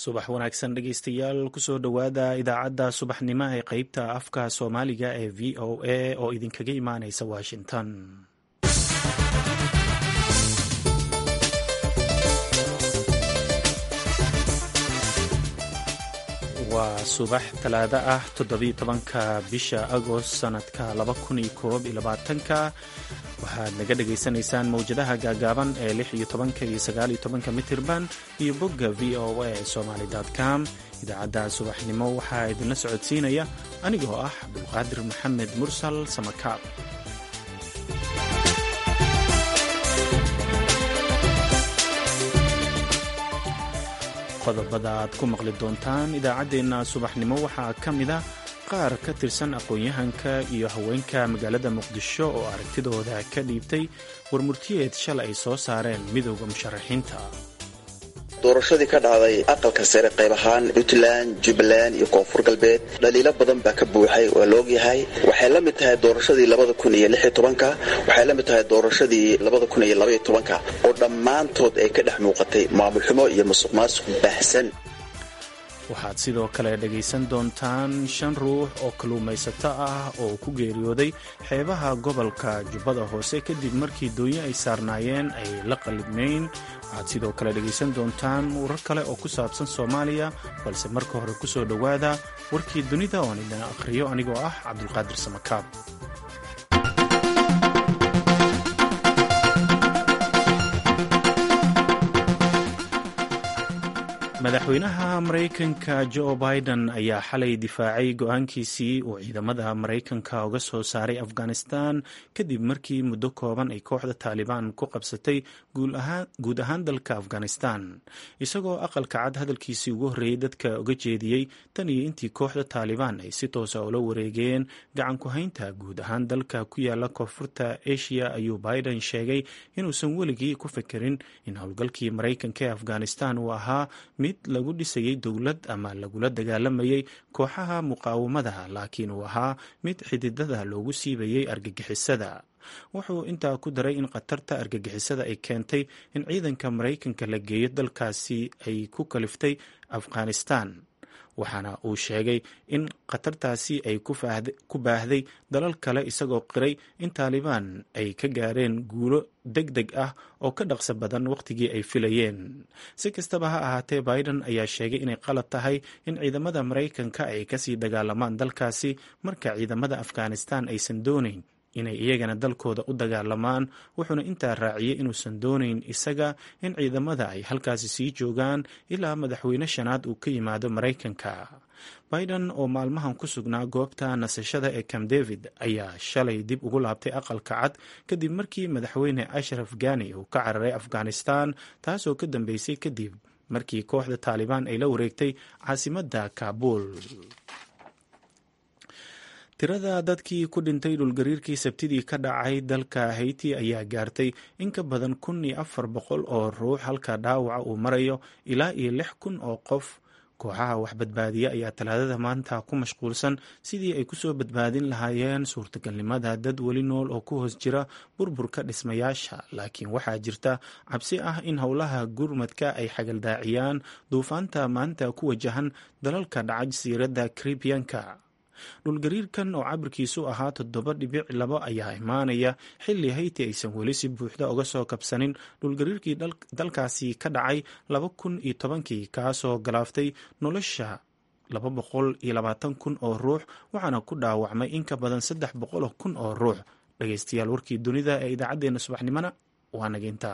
subax wanaagsan dhegeystayaal kusoo dhowaada idaacadda subaxnimo ee qeybta afka soomaaliga ee v o a oo idinkaga imaaneysa washington waa subax talaado ah toddobiyo tobanka bisha agost sanadka laba kun iyo koob iyo labaatanka waxaad naga dhagaysanaysaan mawjadaha gaagaaban ee lix iyo tobanka iyo sagaal iyo tobanka mitirban iyo bogga v o a somaly com idaacadda subaxnimo waxaa idinla socodsiinaya anigoo ah cabdulqaadir maxamed mursal samakaab qodobada aad ku maqli doontaan idaacaddeenna subaxnimo waxaa ka mid a qaar ka tirsan aqoon-yahanka iyo haweenka magaalada muqdisho oo aragtidooda ka dhiibtay warmurtiyeed shalay ay soo saareen midowda musharaxiinta doorashadii ka dhacday aqalka sare qayb ahaan puntland jubbaland iyo koonfur galbeed dhaliilo badan baa ka buuxay waa la ogyahay waxay la mid tahay doorashadii labada kun iyo lix iyo tobanka waxay la mid tahay doorashadii labada kun iyo labaiyo tobanka oo dhammaantood ay ka dhex muuqatay maamul xumo iyo musuq maasuq baahsan waxaad sidoo kale dhegaysan doontaan shan ruux oo kalluumaysato ah oo ku geeriyooday xeebaha gobolka jubbada hoose kadib markii doonyo ay saarnaayeen ay la qalibnayn waxaad sidoo kale dhegaysan doontaan warar kale oo ku saabsan soomaaliya balse marka hore ku soo dhowaada warkii dunida oon idin akhriyo anigoo ah cabdulqaadir samakaab madaxweynaha maraykanka jo biden ayaa xalay difaacay go-aankiisii uu ciidamada maraykanka uga soo saaray afghanistan kadib markii muddo kooban ay kooxda taalibaan ku qabsatay guud ahaan dalka afghanistan isagoo aqalka cad hadalkiisii ugu horreeyey dadka uga jeediyey tan iyo intii kooxda taalibaan ay si toosa ula wareegeen gacan ku-haynta guud ahaan dalka ku yaala koonfurta asia ayuu biden sheegay inuusan weligii ku fikirin in howlgalkii maraykanka ee afghanistan uu ahaa mid lagu dhisayay dowlad ama lagula dagaalamayay kooxaha muqaawamada laakiin uu ahaa mid xididada loogu siibayay argagixisada wuxuu intaa ku daray in khatarta argagixisada ay keentay in ciidanka maraykanka la geeyo dalkaasi ay ku kaliftay afghanistan waxaana uu sheegay in khatartaasi ay ku baahday dalal kale isagoo qiray in taalibaan ay ka gaareen guulo deg deg ah oo ka dhaqso badan wakhtigii ay filayeen si kastaba ha ahaatee biden ayaa sheegay inay qalad tahay in ciidamada maraykanka ay kasii dagaalamaan dalkaasi marka ciidamada afghanistan aysan doonayn inay iyagana dalkooda u dagaalamaan wuxuuna intaa raaciyey inuusan doonayn isaga in ciidamada ay halkaasi sii joogaan ilaa madaxweyne shanaad uu ka yimaado maraykanka biden oo maalmahan ku sugnaa goobta nasashada ee camp david ayaa shalay dib ugu laabtay aqalka cad kadib markii madaxweyne ashraf gani uu ka cararay afghanistan taasoo ka dambeysay kadib markii kooxda taalibaan ay la wareegtay caasimadda kaabul tirada dadkii ku dhintay dhulgariirkii sabtidii ka dhacay dalka hayti ayaa gaartay in ka badan kun iyo afar boqol oo ruux halka dhaawaca uu marayo ilaa iyo lix kun oo qof kooxaha waxbadbaadiya ayaa talaadada maanta ku mashquulsan sidii ay kusoo badbaadin lahaayeen suurtagalnimada dad weli nool oo ku hoos jira burburka dhismayaasha laakiin waxaa jirta cabsi ah in howlaha gurmadka ay xagaldaaciyaan duufaanta maanta ku wajahan dalalka dhacaj siiradda karibiyanka dhulgariirkan oo cabirkiisu ahaa toddoba dhibic labo ayaa imaanaya xilli hayti aysan weli si buuxda uga soo kabsanin dhulgariirkii dalkaasi ka dhacay laba kun iyo tobankii kaasoo galaaftay nolosha laba boqol iyo labaatan kun oo ruux waxaana ku dhaawacmay in ka badan saddex boqol kun oo ruux dhegeystayaal warkii dunida ee idaacaddeenna subaxnimona waa nageynta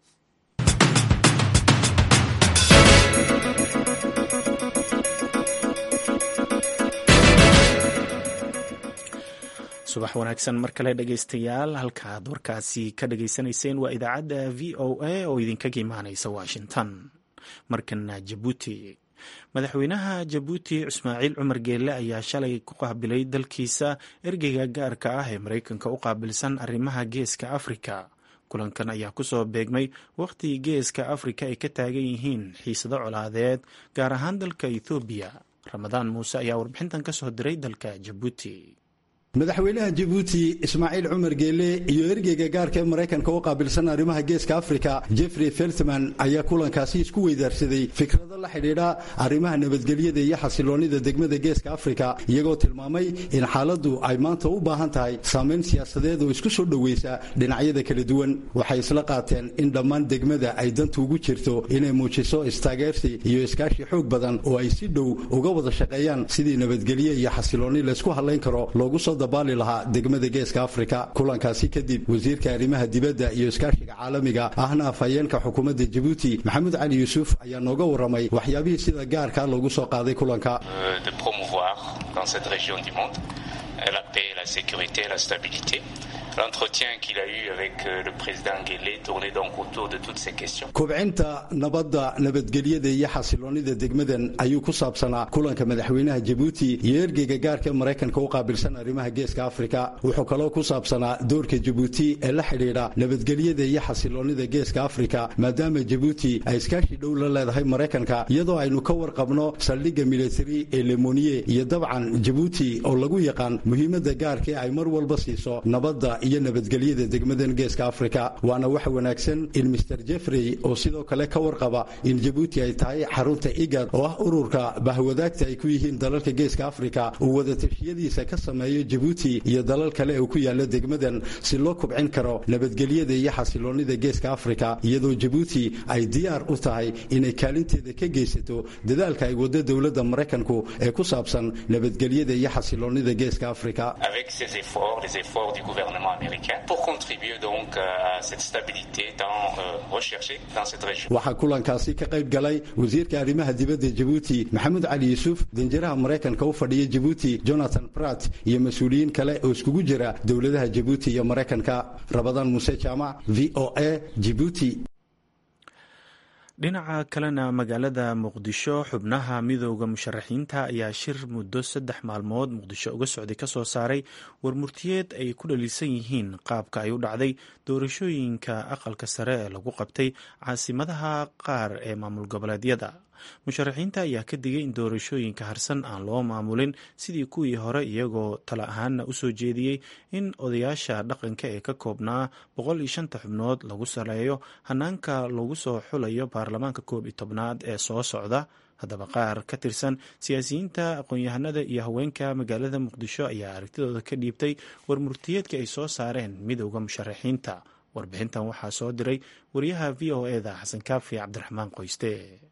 subax wanaagsan mar kale dhegaystayaal halkaaad warkaasi ka dhageysanayseen waa idaacadda v o a oo idinkaga imaaneysa washington markana jabuuti madaxweynaha jabuuti ismaaciil cumar geelle ayaa shalay ku qaabilay dalkiisa ergeyga gaarka ah ee maraykanka u qaabilsan arrimaha geeska afrika kulankan ayaa kusoo beegmay wakhti geeska afrika ay ka taagan yihiin xiisado colaadeed gaar ahaan dalka ethoobiya ramadaan muuse ayaa warbixintan kasoo diray dalka jabuuti madaxweynaha jabuuti ismaaciil cumar geele iyo ergeyga gaarka ee maraykanka u qaabilsan arrimaha geeska afrika jeffrey feltman ayaa kulankaasi isku weydaarsaday fikrado la xidhiidha arrimaha nabadgelyada iyo xasiloonnida degmada geeska afrika iyagoo tilmaamay in xaaladdu ay maanta u baahan tahay saamayn siyaasadeed oo isku soo dhowaysa dhinacyada kala duwan waxay isla qaateen in dhammaan degmada ay danta ugu jirto inay muujiso istaageersi iyo iskaashi xoog badan oo ay si dhow uga wada shaqeeyaan sidii nabadgelye iyo xasiloonni laysku hadlayn karo loogu soo dabaali lahaa degmada geeska afrika kulankaasi kadib wasiirka arrimaha dibadda iyo iskaashiga caalamiga ahna afhayeenka xukuumadda jabuuti maxamuud cali yuusuf ayaa nooga warramay waxyaabihii sida gaarka loogu soo qaaday kulanka la paix, la sécurité, la stabilité. L'entretien qu'il a eu avec le président Guélé tournait donc autour de toutes ces questions. kubcinta nabadda nabadgelyada iyo xasiloonnida degmadan ayuu ku saabsanaa kulanka madaxweynaha jabuuti iyo ergeyga gaarka maraykanka u qaabilsan arrimaha geeska afrika wuxuu kaloo ku saabsanaa doorka jabuuti ee la xidhiidha nabadgelyada iyo xasiloonnida geeska afrika maadaama jabuuti ay iskaashi dhow la leedahay maraykanka iyadoo aynu ka warqabno saldhigga militari ee lemoniye iyo dabcan jabuuti oo lagu yaqaan muhiimadda gaarkae ay mar walba siiso nabadda iyo nabadgelyada degmadan geeska afrika waana wax wanaagsan in master jeffrey oo sidoo kale ka warqaba in jabuuti ay tahay xarunta igad oo ah ururka bahwadaagta ay ku yihiin dalalka geeska afrika uu wadatashyadiisa ka sameeyo jabuuti iyo dalal kale oo ku yaala degmadan si loo kubcin karo nabadgelyada iyo xasiloonnida geeska afrika iyadoo jabuuti ay diyaar u tahay inay kaalinteeda ka geysato dadaalka ay wado dowladda maraykanku ee ku saabsan nabadgelyada iyo xasiloonnida geeska afrika Avec ces efforts, les efforts du gouvernement américain, pour contribuer donc à cette stabilité tant euh, recherchée dans cette région. waxaa kulankaasi ka qayb galay wasiirka arrimaha dibadda jabuuti maxamuud cali yuusuf danjiraha maraykanka u fadhiya jabuuti jonathan brat iyo mas-uuliyiin kale oo iskugu jira dowladaha jabuuti iyo maraykanka rabadaan muuse jaamac v o a jibuuti dhinaca kalena magaalada muqdisho xubnaha midooda musharaxiinta ayaa shir muddo saddex maalmood muqdisho uga socday kasoo saaray warmurtiyeed ay ku dhaliisan yihiin qaabka ay u dhacday doorashooyinka aqalka sare ee lagu qabtay caasimadaha qaar ee maamul goboleedyada musharaxiinta ayaa ka digay in doorashooyinka harsan aan loo maamulin sidii kuwii hore iyagoo tala ahaanna usoo jeediyey in odayaasha dhaqanka ee ka koobnaa boqol iyo shanta xubnood lagu saleeyo hanaanka lagu soo xulayo baarlamaanka koob iyo tobnaad ee soo socda haddaba qaar ka tirsan siyaasiyiinta aqoon-yahanada iyo haweenka magaalada muqdisho ayaa aragtidooda ka dhiibtay warmurtiyeedka ay soo saareen midowda musharaxiinta warbixintan waxaa soo diray wariyaha v o eda xasan kaafi cabdiraxmaan qoyste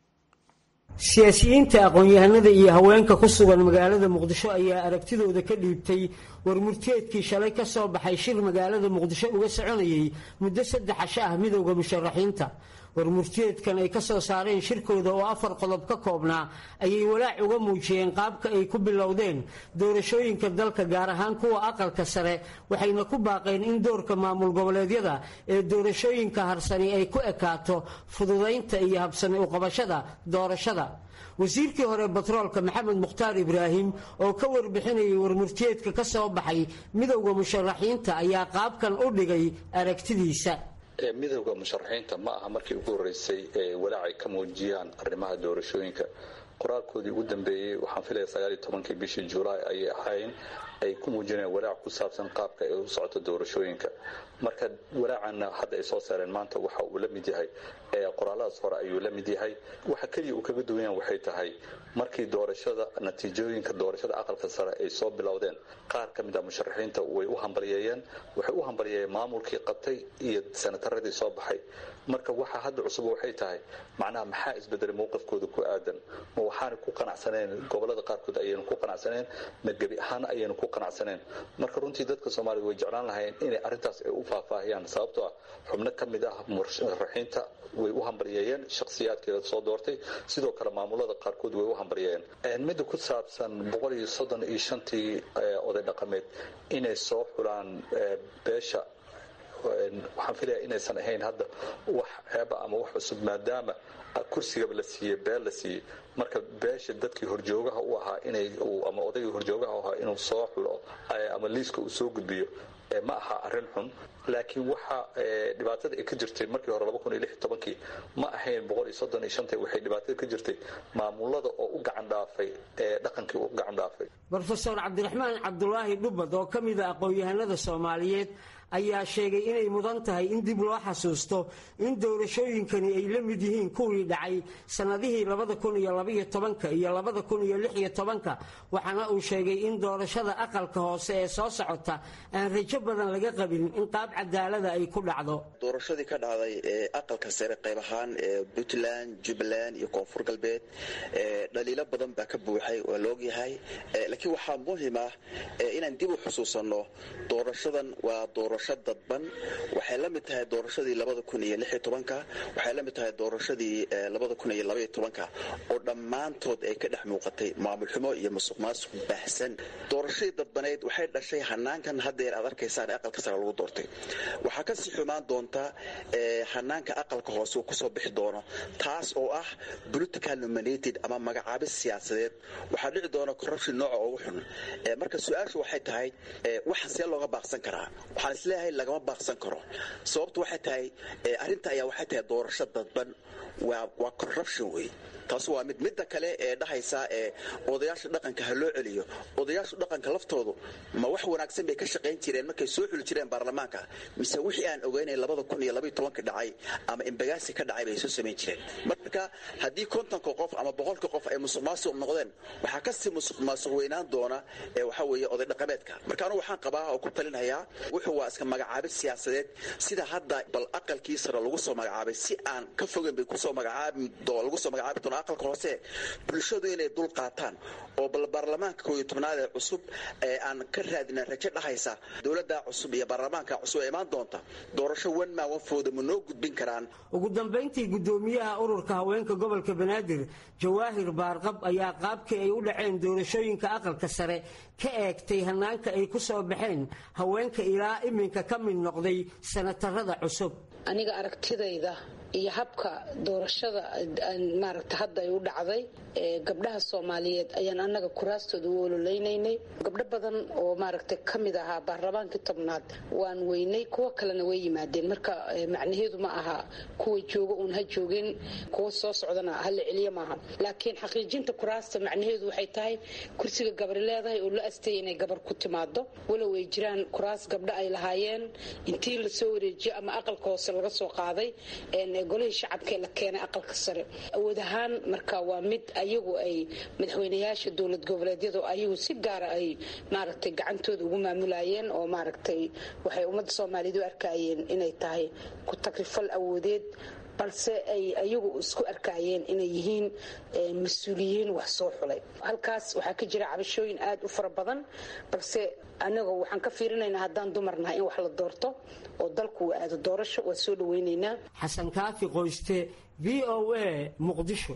siyaasiyiinta aqoon-yahanada iyo haweenka ku sugan magaalada muqdisho ayaa aragtidooda ka dhiibtay warmurteedkii shalay ka soo baxay shir magaalada muqdisho uga soconayay muddo saddex casho ah midowda musharaxiinta warmurteedkan ay ka soo saareen shirkooda oo afar qodob ka koobnaa ayay walaac uga muujiyeen qaabka ay ku bilowdeen doorashooyinka dalka gaar ahaan kuwa aqalka sare waxayna ku baaqeen in doorka maamul goboleedyada ee doorashooyinka harsani ay ku ekaato fududaynta iyo habsami uqabashada doorashada wasiirkii hore batroolka maxamed mukhtaar ibraahim oo ka warbixinayay warmurteedka ka soo baxay midowda musharaxiinta ayaa qaabkan u dhigay aragtidiisa midowda musharaxiinta ma aha markii ugu horreysay ee walaacay ka muujiyaan arrimaha doorashooyinka qoraalkoodii ugu dambeeyey waxaan filaya sagaaliyo tobankii bishii julaay ayay ahayn ay ku muujinayaan walaac ku saabsan qaabka ay u socoto doorashooyinka marka walaacana hadda ay soo saareen maanta waxa uu la mid yahay qoraaladaas hore ayuu la mid yahay waxa keliya uu kaga duwan yahan waxay tahay markii doorashada natiijooyinka doorashada aqalka sare ay soo bilowdeen qaar ka mid ah musharaxiinta way u hambalyeeyeen waxay u hambalyeeyeen maamulkii qabtay iyo sanataradii soo baxay marka waxa hadda cusub waxay tahay macnaha maxaa isbedelay mowqifkooda ku aadan ma waxaana ku qanacsaneen gobolada qaarkood ayaynu ku qanacsaneen ma gebi ahaan ayaynu ku qanacsaneen marka runtii dadka soomaalida way jeclaan lahayeen inay arrintaas ay u faahfaahiyaan sababtoo ah xubno ka mid ah musharaxiinta way u hambalyeeyeen shakhsiyaadkeeda soo doortay sidoo kale maamulada qaarkood way u hambalyeeyeen midda ku saabsan boqol iyo soddon iyo shantii oday dhaqameed inay soo xulaan beesha waxaan filaya inaysan ahayn hadda wax ceeba ama wax cusub maadaama kursigaba la siiyey beel la siiyey marka beesha dadkii horjoogaha u ahaa inay ama odaygii horjoogaha u ahaa inuu soo xulo ama liiska uu soo gudbiyo ma aha arrin xun laakiin waxa dhibaatada ay ka jirtay markii hore kii ma ahayn waxay dhibaatada ka jirtay maamulada oo u gacan dhaafay ee dhaqankii u gacan dhaafay rofeor cabdiraxmaan cabdulaahi dhubbad oo ka mida aqoon-yahanada soomaaliyeed ayaa sheegay inay mudan tahay in dib loo xasuusto in doorashooyinkani ay la mid yihiin kuwii dhacay sannadihii iyo waxaana uu sheegay in doorashada aqalka hoose ee soo socota aan rajo badan laga qabin in qaab cadaalada ay ku dhacdo doorashadii ka dhacday ee aqalka sare qayb ahaan ee puntland jubbaland iyo koonfur galbeed dhaliilo badan baa ka buuxay waa laogyahay laakiin waxaa muhim ah inaan dib u xusuusanno doorashadan waa doorasho dadban waxay la mid tahay doorashadii waxay la mid tahay doorashadii oo dhammaantood ay ka dhex muuqatay maamulxumo iyo musuq maasuq baahsan doorashadii dadbaneyd waxay dhashay hanaankan haddeer aad arkaysaan ee aqalka sare lagu doortay waxaa kasii xumaan doonta hanaanka aqalka hoose uu kusoo bixi doono taas oo ah political nominated ama magacaabis siyaasadeed waxaa dhici doona corruption nooca ugu xun marka su-aashu waxay tahay waxaan see looga baaqsan karaa waxaan isleeyahay lagama baaqsan karo sababtu waxay tahay arrinta ayaa waxay tahay doorasho dadban waa corruption wey taas waa mid midda kale ee dhahaysa ee odayaasha dhaqanka ha loo celiyo odayaasha dhaqanka laftoodu ma wax wanaagsan bay ka shaqayn jireen markay soo xuli jireen baarlamaanka mise wixii aan ogeynay dhacay ama imbagaasi ka dhacay bay soo samayn jireen marka haddii kontonka qof ama boqolka qof ay musuq maasuq noqdeen waxaa kasii musuq maasuq weynaan doona ee waxa weeye oday dhaqameedka marka anugu waxaan qabaa oo ku talinhayaa wuxuu waa iska magacaabid siyaasadeed sida hadda bal aqalkii sare lagu soo magacaabay si aan ka fogeyn bay kusoo magacaabi lagu soo magacaabi doona aqalka hoose bulshadu inay dul qaataan oo bal baarlamaanka kooiyo tobnaad ee cusub ee aan ka raadina rajo dhahaysa dowladda cusub iyo baarlamaanka cusub ee imaan doonta doorasho wanmaa wanfooda ma noo gudbin karaan ugu dambayntii guddoomiyaha ururka haweenka gobolka banaadir jawaahir baarqab ayaa qaabkii ay u dhaceen doorashooyinka aqalka sare ka eegtay hanaanka ay ku soo baxeen haweenka ilaa iminka ka mid noqday sanatarada cusub aniga aragtidayda iyo habka doorashada maaragta hadda ay u dhacday gabdhaha soomaaliyeed ayaan annaga kuraastooda u ololeynaynay gabdho badan oo maaragta ka mid ahaa baarlamaankii tobnaad waan weynay kuwo kalena way yimaadeen marka macnaheedu ma aha kuwa jooga uun ha joogeen kuwa soo socdana hala celiya maaha laakiin xaqiijinta kuraasta macnaheedu waxay tahay kursiga gabari leedahay oo la astayay inay gabar ku timaado walow ay jiraan kuraas gabdho ay lahaayeen intii lasoo wareejiyo ama aqalka hoose laga soo qaaday golihii shacabkaee la keenay aqalka sare awood ahaan marka waa mid ayagu ay madaxweynayaasha dowlad goboleedyadu ayagu si gaara ay maaragtay gacantooda ugu maamulayeen oo maaragtay waxay ummadda soomaaliyeed u arkayeen inay tahay ku takrifal awoodeed balse ay ayagu isku arkaayeen inay yihiin mas-uuliyiin wax soo xulay halkaas waxaa ka jira cabashooyin aad u fara badan balse anaga waxaan ka fiirinaynaa haddaan dumarnahay in wax la doorto oo dalku uu aado doorasho waa soo dhawaynaynaa xasan kaafi qoyste v o a muqdisho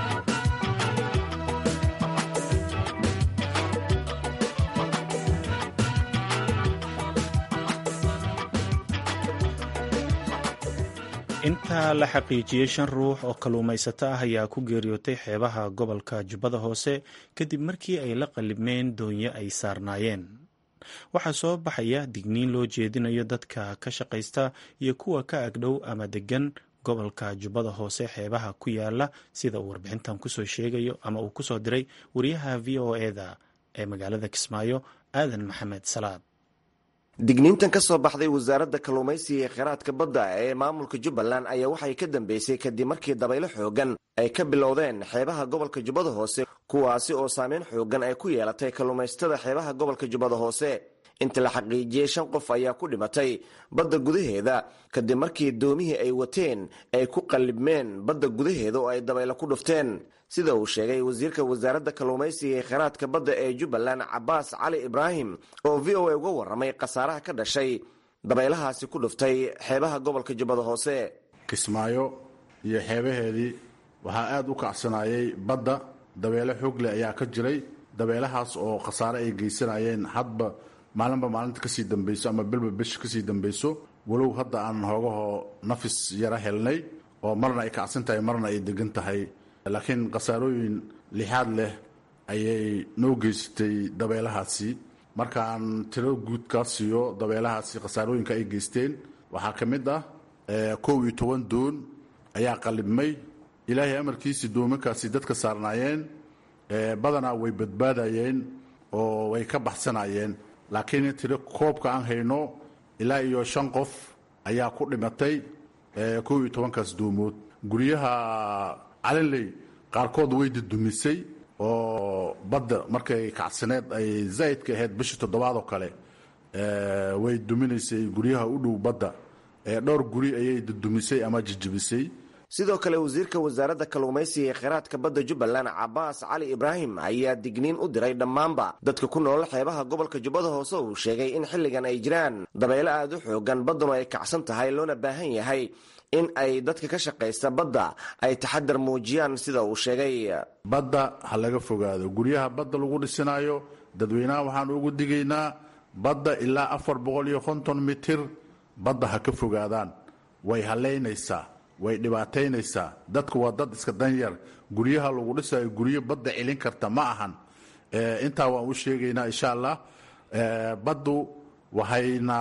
intaa la xaqiijiyey shan ruux oo kalluumaysato ah ayaa ku geeriyootay xeebaha gobolka jubbada hoose kadib markii ay la qalibmeen doonyo ay saarnaayeen waxaa soo baxaya digniin loo jeedinayo dadka ka shaqaysta iyo kuwa ka agdhow ama degan gobolka jubbada hoose xeebaha ku yaala sida uu warbixintan kusoo sheegayo ama uu kusoo diray wariyaha v o eda ee magaalada kismaayo aadan maxamed salaad digniintan ka soo baxday wasaaradda kalluumaysiga ee kheyraadka badda ee maamulka jubbaland ayaa waxay ka dambeysay kadib markii dabaylo xoogan ay ka bilowdeen xeebaha gobolka jubbada hoose kuwaasi oo saameyn xoogan ay ku yeelatay kalluumaysatada xeebaha gobolka jubbada hoose inta la xaqiijiyey shan qof ayaa ku dhimatay badda gudaheeda kadib markii doomihii ay wateen ay ku qallibmeen badda gudaheeda oo ay dabaylo ku dhufteen sida uu sheegay wasiirka wasaaradda kalluumaysiga ee kheyraadka badda ee jubbaland cabaas cali ibraahim oo v o a uga warramay khasaaraha ka dhashay dabaylahaasi ku dhuftay xeebaha gobolka jubbada hoose kismaayo iyo xeebaheedii waxaa aad u kacsanayay badda dabeelo xoogleh ayaa ka jiray dabeelahaas oo khasaare ay geysanayeen hadba maalinba maalinta kasii dambayso ama bilba bish kasii dambayso walow hadda aan hoogahoo nafis yara helnay oo marna ay kacsan tahay marna ay degan tahay laakiin khasaarooyin lixaad leh ayay noo geysatay dabeelahaasi markaan tiro guud kaa siiyo dabeelahaasi khasaarooyinka ay geysteen waxaa ka mid ah kow iyo toban doon ayaa qalibmay ilaahay amarkiisii doomankaasi dadka saarnaayeen badanaa way badbaadayeen oo way ka baxsanayeen laakiin tiro koobka aan hayno ilaa iyo shan qof ayaa ku dhimatay kow iyo tobankaas doomood guryaha calinley qaarkood way dudumisay oo badda markay kacsaneed ay zaa'idka ahayd bishii toddobaad oo kale way duminaysay guryaha u dhow badda dhowr guri ayay dudumisay ama jijibisay sidoo kale wasiirka wasaaradda kalluumaysiga ee kheyraadka badda jubbaland cabaas cali ibraahim ayaa digniin u diray dhammaanba dadka ku nool xeebaha gobolka jubbada hoose uu sheegay in xilligan ay jiraan dabeelo aad u xoogan baddanu ay kacsan tahay loona baahan yahay in ay dadka ka shaqaysta badda ay taxadar muujiyaan sida uu sheegay badda ha laga fogaado guryaha badda lagu dhisinaayo dadweynaha waxaan ugu digaynaa badda ilaa afar boqol iyo konton mitir badda ha ka fogaadaan way halaynaysaa way dhibaataynaysaa dadku waa dad iska danyar guryaha lagu dhisayo guryo badda celin karta ma ahan intaa waan u sheegaynaa insha allah baddu waxayna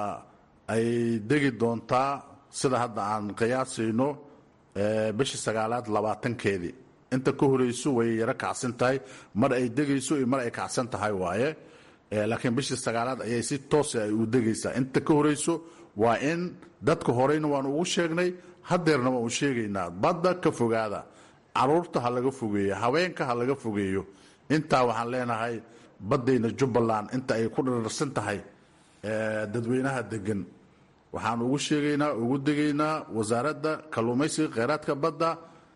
ay degi doontaa sida hadda aan qiyaasayno bishii sagaalaad labaatankeedii inta ka horeyso way yaro kacsan tahay mar ay degayso iyo mar ay kacsan tahay waaye laakiin bishii sagaalaad ayay si toosa ay u degaysaa inta ka horeyso waa in dadka horeyna waan ugu sheegnay hadeerna waan u sheegaynaa badda ka fogaada caruurta ha laga fogeeyo haweenka ha laga fogeeyo intaa waxaan leenahay baddayna jubbaland inta ay ku dhirarsan tahay dadweynaha degan waxaan ugu sheegaynaa ugu degaynaa wasaaradda kalluumaysiga kheyraadka badda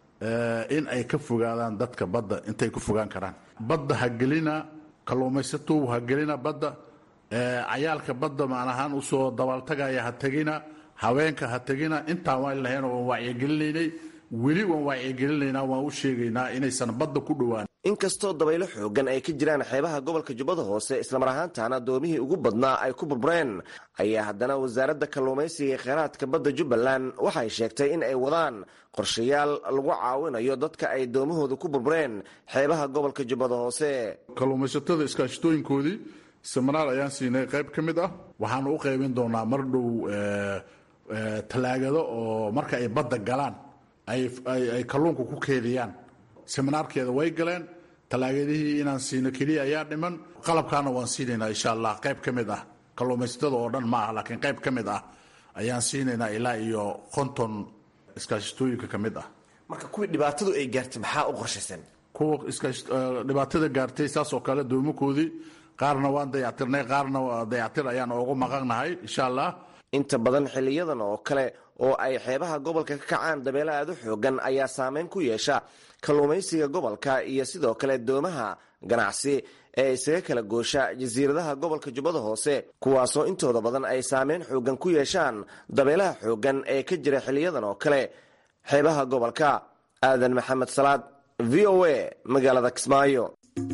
in ay ka fogaadaan dadka badda intay ku fogaan karaan badda ha gelina kalluumaysatu ha gelina badda cayaalka badda macnahaan usoo dabaaltagaya ha tegina haweenka ha tegina intaan waan lahayn waan wacyigelinaynay weli waan wacyigelinaynaa waan u sheegaynaa inaysan badda ku dhowaan inkastoo dabaylo xoogan ay ka jiraan xeebaha gobolka jubbada hoose islamar ahaantaana doomihii ugu badnaa ay ku burbureen ayaa haddana wasaaradda kalluumaysiga ee kheyraadka badda jubbaland waxay sheegtay in ay wadaan qorshayaal lagu caawinayo dadka ay doomahooda ku burbureen xeebaha gobolka jubbada hoose kalluumaysatada iskaashatooyinkoodii seminaar ayaan siinay qayb ka mid ah waxaanu u qaybin doonaa mar dhow tallaagado oo marka ay badda galaan ay kalluunka ku keediyaan seminaarkeeda way galeen tallaagadihii inaan siino keliya ayaa dhiman qalabkaana waan siinaynaa insha allah qayb ka mid ah kalluumaysatada oo dhan ma ah laakiin qayb ka mid ah ayaan siinaynaa ilaa iyo konton iskaashatooyinka ka mid ah marka kuwii dhibaatadu ay gaartay maxaa u qorshaysan kuwa dhibaatada gaartay saas oo kale doomakoodii qaarna waan dayactirnay qaarna dayactir ayaan oogu maqannahay insha allah inta badan xiliyadan oo kale oo ay xeebaha gobolka ka kacaan dabeelo aad u xoogan ayaa saameyn ku yeesha kalluumaysiga gobolka iyo sidoo kale doomaha ganacsi ee isaga kala goosha jasiiradaha gobolka jubbada hoose kuwaasoo intooda badan ay saameyn xoogan ku yeeshaan dabeelaha xoogan ee ka jira xiliyadan oo kale xeebaha gobolka aadan maxamed salaad v o a magaalada kismaayo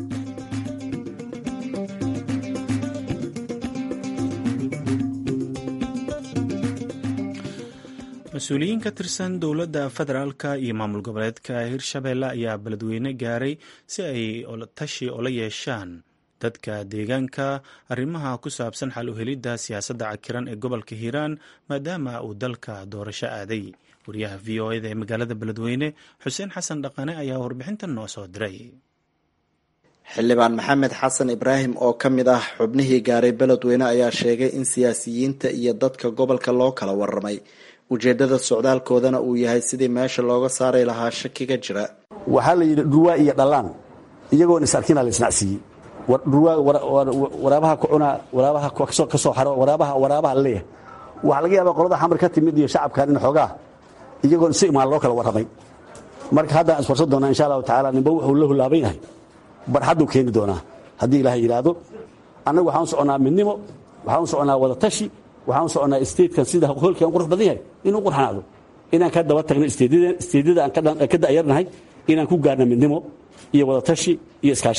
mas-uuliyiin ka tirsan dowladda federaalka iyo maamul goboleedka hirshabeelle ayaa beledweyne gaaray si ay tashi ola yeeshaan dadka deegaanka arrimaha ku saabsan xal u helidda siyaasadda cakiran ee gobolka hiiraan maadaama uu dalka doorasho aaday wariyaha v o eda ee magaalada beledweyne xuseen xasan dhaqane ayaa warbixintan noo soo diray xildhibaan maxamed xasan ibraahim oo ka mid ah xubnihii gaaray beledweyne ayaa sheegay in siyaasiyiinta iyo dadka gobolka loo kala waramay ujeedada socdaalkoodana uu yahay sidii meesha looga saari lahaa shakiga jira waxaa la yidhi dhurwaa iyo dhallaan iyagoon is-arkina la isnacsiiyey waraabaha kucuna waraabaha ka soo xaro waraabaha waraabaha la leeyahay waxaa laga yaabaa qolada xamar ka timid iyo shacabkan in xoogaa iyagoon si imaan loo kala warramay marka haddaan iswarsan doonaa insha allahu tacaala ninba wuxuu la hulaaban yahay barxadduu keeni doonaa haddii ilaahay yidhaahdo annagu waxaan u soconnaa midnimo waxaan u soconnaa wada tashi waxaan u soconnaa statekan sida hoolkan qurux badan yahay inuu qurxanaado inaan ka daba tagno isteedyada aan ka da'yarnahay inaan ku gaarno midnimo iyo wadatashi iyo iskaashi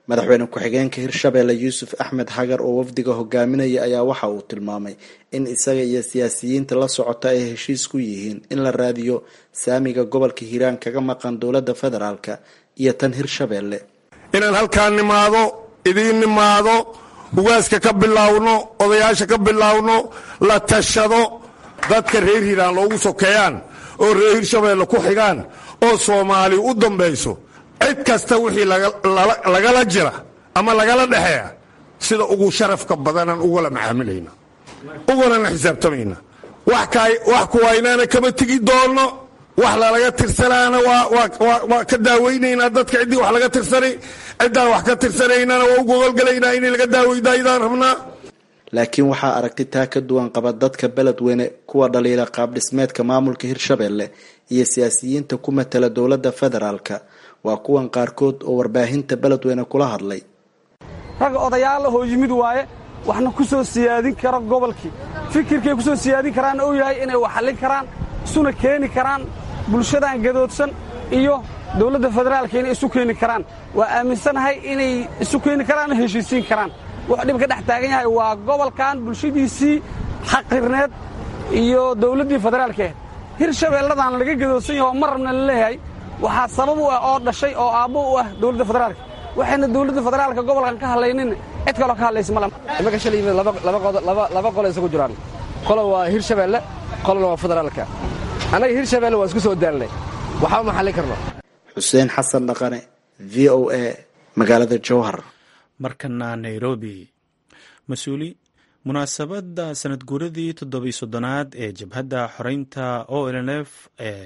madaxweyne ku-xigeenka hirshabeelle yuusuf axmed xagar oo wafdiga hogaaminaya ayaa waxa uu tilmaamay in isaga iyo siyaasiyiinta la socota ay heshiis ku yihiin in la raadiyo saamiga gobolka hiiraan kaga maqan dowladda federaalka iyo tan hirshabeelle inaan halkaan nimaado idiin nimaado ugaaska ka bilaawno odayaasha ka bilaawno la tashado dadka reer hiiraan loogu sokeeyaan oo reer hirshabeelle ku xigaan oo soomaali u dambayso cid kasta wixii lagala jira ama lagala dhexeeya sida ugu sharafka badanaan ugala macaamilayna ugalana xisaabtamayna wax kuwaynaana kama tegi doonno wax lalaga tirsanaana waa ka daaweynaynaa dadka ciddii wax laga tirsanay ciddaan wax ka tirsanaynana waa u gogolgalaynaa in laga daaweydaydaan rabnaa laakiin waxaa aragti taa ka duwan qaba dadka beledweyne kuwa dhaliila qaab dhismeedka maamulka hirshabeelle iyo siyaasiyiinta ku matala dowladda federaalka waa kuwan qaarkood oo warbaahinta beledweyne kula hadlay rag odayaalahoo yimid waaye waxna ku soo siyaadin kara gobolkii fikirkay ku soo siyaadin karaanna uu yahay inay wax xallin karaan isuna keeni karaan bulshadan gadoodsan iyo dowladda federaalka inay isu keeni karaan waa aaminsanahay inay isu keeni karaan oo heshiisiin karaan wuxuu dhib ka dhex taagan yahay waa gobolkan bulshadiisii xaqirneed iyo dowladdii federaalkeed hirshabeelladan laga gadoodsan yaho mar rabna la leeyahay waxaa sabab u ah oo dhashay oo aabbo u ah dowladda federaalka waxayna dowladda federaalka gobolkan ka hadlaynin cid kaloo ka hadlaysa ma imanka shalay yimid laba qolo isugu jiraan qolo waa hirshabeelle qolona waa federaalka annaga hirshabeelle waa isku soo daalnay waxba ma xallin karno xuseen xasan dhaqane v o a magaalada jowhar markana nairobi mas-uuli munaasabadda sanad guuradii toddobiy soddonaad ee jabhadda xoreynta o lf ee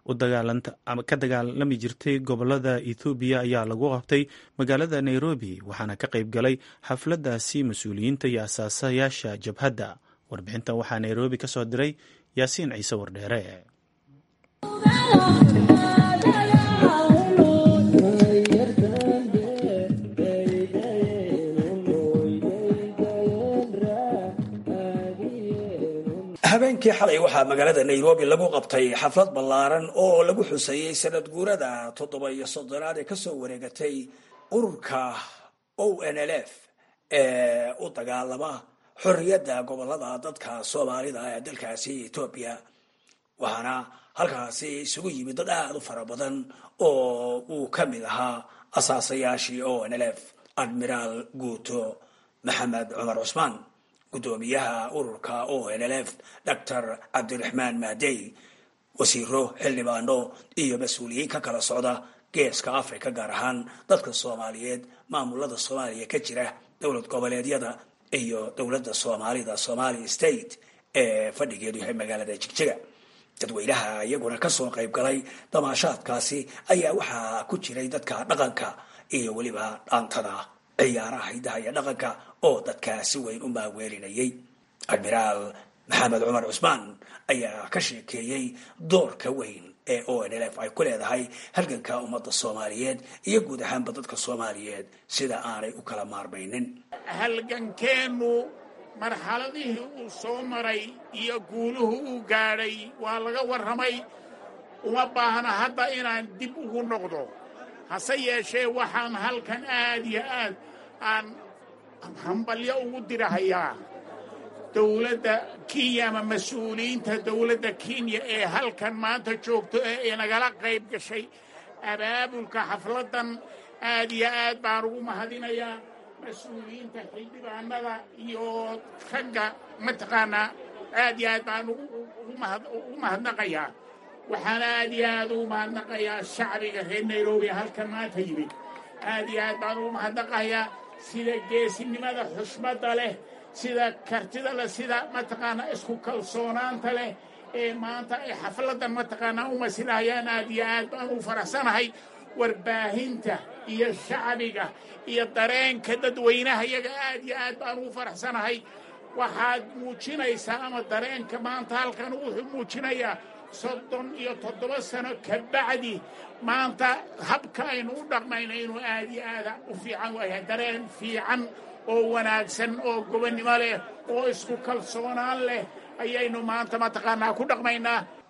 ka dagaalami jirtay gobolada ethoobiya ayaa lagu qabtay magaalada nairobi waxaana ka qayb galay xafladdaasi mas-uuliyiinta iyo asaasayaasha jabhadda warbixintan waxaa nairobi ka soo diray yaasiin ciise wardheere habeenkii xalay waxaa magaalada nairobi lagu qabtay xaflad ballaaran oo lagu xuseeyey sanad guurada toddoba iyo soddonaad ee kasoo wareegatay ururka o n l f ee u dagaalama xorriyadda gobolada dadka soomaalida ee dalkaasi etoobiya waxaana halkaasi isugu yimid dad aada u fara badan oo uu ka mid ahaa asaasayaashii o n l f admiraal guuto maxamed cumar cusmaan gudoomiyaha ururka o n l f doctor cabdiraxmaan maadey wasiiro xildhibaano iyo mas-uuliyiin ka kala socda geeska africa gaar ahaan dadka soomaaliyeed maamulada soomaaliya ka jira dowlad goboleedyada iyo dowladda soomaalida somali state ee fadhigeedu yahay magaalada jigjiga dadweynaha iyaguna kasoo qayb galay damaashaadkaasi ayaa waxaa ku jiray dadka dhaqanka iyo weliba dhaantada ciyaaraha hidaha iyo dhaqanka oo dadkaa si weyn u maaweelinayay admiraal maxamed cumar cusmaan ayaa ka sheekeeyey doorka weyn ee o n l f ay ku leedahay halganka ummadda soomaaliyeed iyo guud ahaanba dadka soomaaliyeed sida aanay u kala maarmaynin halgankeennu marxaladihii uu soo maray iyo guuluhu uu gaadhay waa laga warramay uma baahna hadda inaan dib ugu noqdo hase yeeshee waxaan halkan aad iyo aad aan hambalyo ugu dirahayaa dowladda kenya ama mas-uuliyiinta dowladda kenya ee halkan maanta joogto ee inagala qayb gashay abaabulka xafladdan aad iyo aad baan ugu mahadinayaa mas-uuliyiinta xildhibaanada iyo ragga mataqaanaa aad iyo aad baan ugu mahadnaqayaa waxaan aad iyo aad ugu mahadnaqayaa shacbiga reer nairobi halkan maanta yimid aad iyo aad baan ugu mahadnaqayaa sida geesinimada xushmadda leh sida kartida leh sida mataqaanaa isku kalsoonaanta leh ee maanta ay xafladdan mataqaanaa u masilahayaan aad iyo aad baan u faraxsanahay warbaahinta iyo shacbiga iyo dareenka dadweynaha iyaga aad iyo aad baan ugu faraxsanahay waxaad muujinaysaa ama dareenka maanta halkan wuxuu muujinayaa soddon iyo toddoba sano ka bacdi maanta habka aynu u dhaqmayno inuu aad iyo aada u fiican waayahay dareen fiican oo wanaagsan oo gobonnimo leh oo isku kalsoonaan leh ayaynu maanta mataqaanaa ku dhaqmaynaa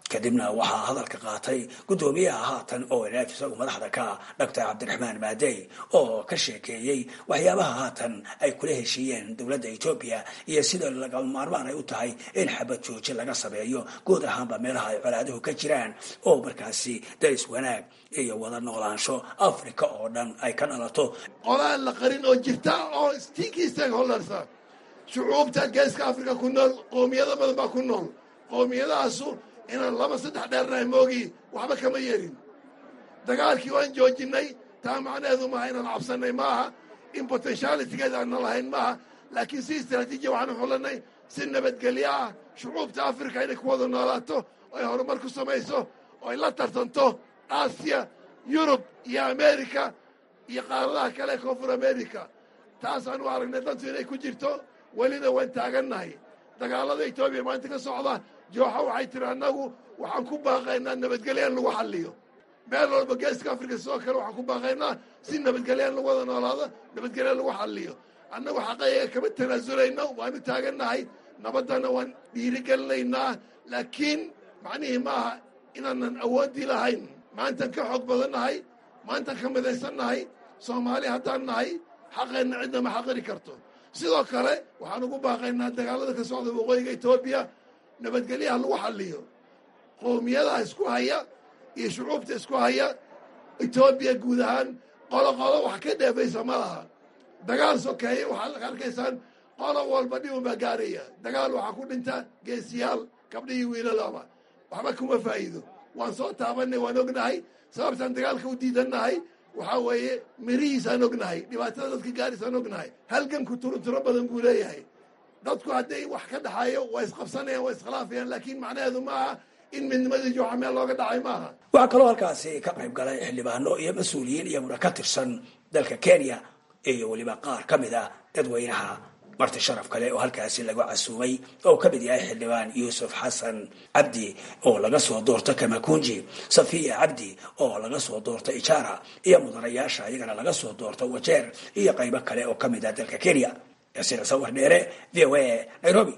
kadibna waxaa hadalka qaatay guddoomiyaha haatan o nf isagu madaxda ka doctor cabdiraxmaan maadey oo ka sheekeeyey waxyaabaha haatan ay kula heshiiyeen dowladda etoobiya iyo sida lagama maarmaan ay u tahay in xabad jooji laga sameeyo guud ahaanba meelaha ay colaaduhu ka jiraan oo markaasi daris wanaag iyo wada noolaansho africa oo dhan ay ka dhalato qolaan la qarin oo jirta oo stinkii stakeholdersa shucuubta geeska africa ku nool qoomiyado badan baa ku nool qoomiyadahaasu inaan laba saddex dheernahay moogii waxba kama yerin dagaalkii waan joojinay taa macnaheedu maaha inaan cabsanay maaha in potentialitigeeda aanna lahayn maaha laakiin si istraatiijiya waxaan xulanay si nabadgelyo ah shucuubta africa inay ku wada noolaato oy horumar ku samayso oy la tartanto aasiya yurub iyo america iyo qaaradaha kale ee koonfur america taasaan u aragnay dantu inay ku jirto welina waan taagannahay dagaalada etoobiya maanta ka socda jooxa waxay tiri annagu waxaan ku baaqaynaa nabadgelya in lagu xalliyo meel walba geeska africa sidoo kale waxaan ku baaqaynaa si nabadgelya in lagu wada noolaado nabadgelya lagu xalliyo annagu xaqayaga kama tanaazulayno waanu taagannahay nabaddana waan dhiirigelinaynaa laakiin macnihii maaha inaanan awooddii lahayn maantan ka xoog badannahay maantan ka midaysannahay soomaali haddaan nahay xaqeenna cidna ma xaqiri karto sidoo kale waxaan ugu baaqaynaa dagaalada ka socda waqooyiga etoobiya nabadgelyaha lagu xalliyo qowmiyadaha isku haya iyo shucuubta isku haya etoobiya guud ahaan qolo qolo wax ka dheefaysa ma laha dagaal sokeeye waxaad arkaysaan qolo walba dhibun baa gaaraya dagaal waxaa ku dhinta geesiyaal gabdhihii wiilalaba waxba kuma faa'iido waan soo taabanay waan ognahay sababtaan dagaalka u diidannahay waxaa weeye mirihiisaan ognahay dhibaatada dadka gaariisaan ognahay halganku turunturo badan buu leeyahay dadku hadday wax ka dhaxayo waa isqabsanayaan waa iskhilaafayaan laakiin macnaheedu maaha in midnimadii jooxa meel looga dhacay maaha waxaa kaloo halkaasi ka qayb galay xildhibaano iyo mas-uuliyiin iyaguna ka tirsan dalka kenya iyo weliba qaar ka mid ah dadweynaha marti sharaf kale oo halkaasi lagu casuumay oo ka mid yahay xildhibaan yuusuf xasan cabdi oo laga soo doorta kamakunji safiya cabdi oo laga soo doorta ijara iyo mudanayaasha iyagana laga soo doorta wajeer iyo qaybo kale oo ka mid ah dalka kenya yasiir sawir dheere v o a nairobi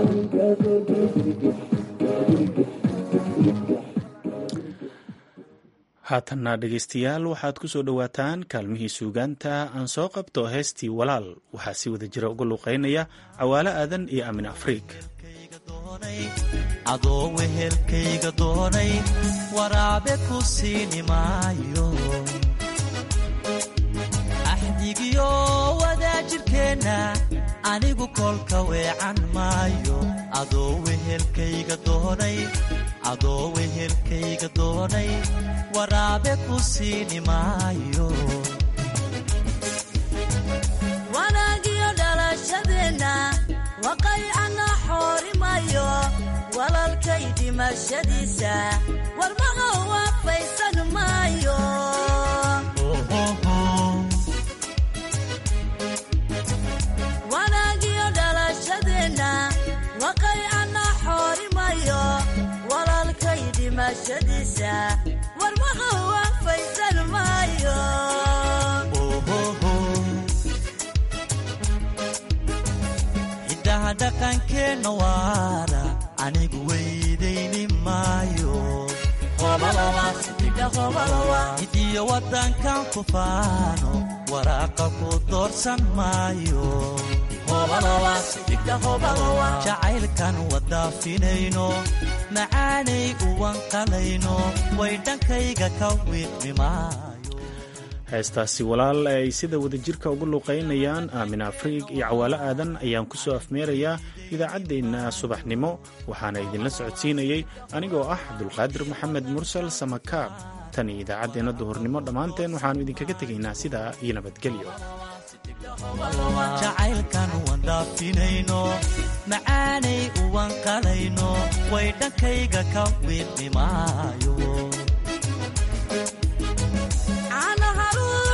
haatanna dhegaystayaal waxaad ku soo dhowaataan kaalmihii suugaanta aan soo qabto heestii walaal waxaa si wada jira uga luuqaynaya cawaalo aadan iyo amin afriik adoo wehelkayga doonay waraabe ku siini maayo axdigiyo wadaajirkeenna anigu kolka weecan maayo adoo wehelkayga doonay adoo wehelkayga doonay waraabe ku siini maayo wanaagiyo dhalashadeenna waqaycana xoorimayo walalkay dhimashadiisa warmaqa waafaysan maayo wanaagiyo dhalashadeenna waqaycana xoorimayo walalkay dhimashadiisa warmaqa waafaysan maayo hiddaha dhaqankeenna waara anigu weydayni maayo hidiyo waddankan ku faano waraaqa ku doorsan maayo jacaylkan wadaafinayno macaanay uwanqalayno way dhankayga ka wiiqmi maayo heestaasi walaal ay sida wadajirka uga luuqaynayaan aamin afriig iyo cawaalo aadan ayaan ku soo afmeerayaa idaacaddeenna subaxnimo waxaana idinla socodsiinayey anigoo ah cabdulqaadir maxamed mursal samakaab tan iyo idaacaddeenna duhurnimo dhammaanteen waxaannu idinkaga tegaynaa sidaa iyo nabadgelyo jacaylkan wandhaafinayno macaanay uwanqalayno way dhankayga ka wiiqmi maayo Ana haruun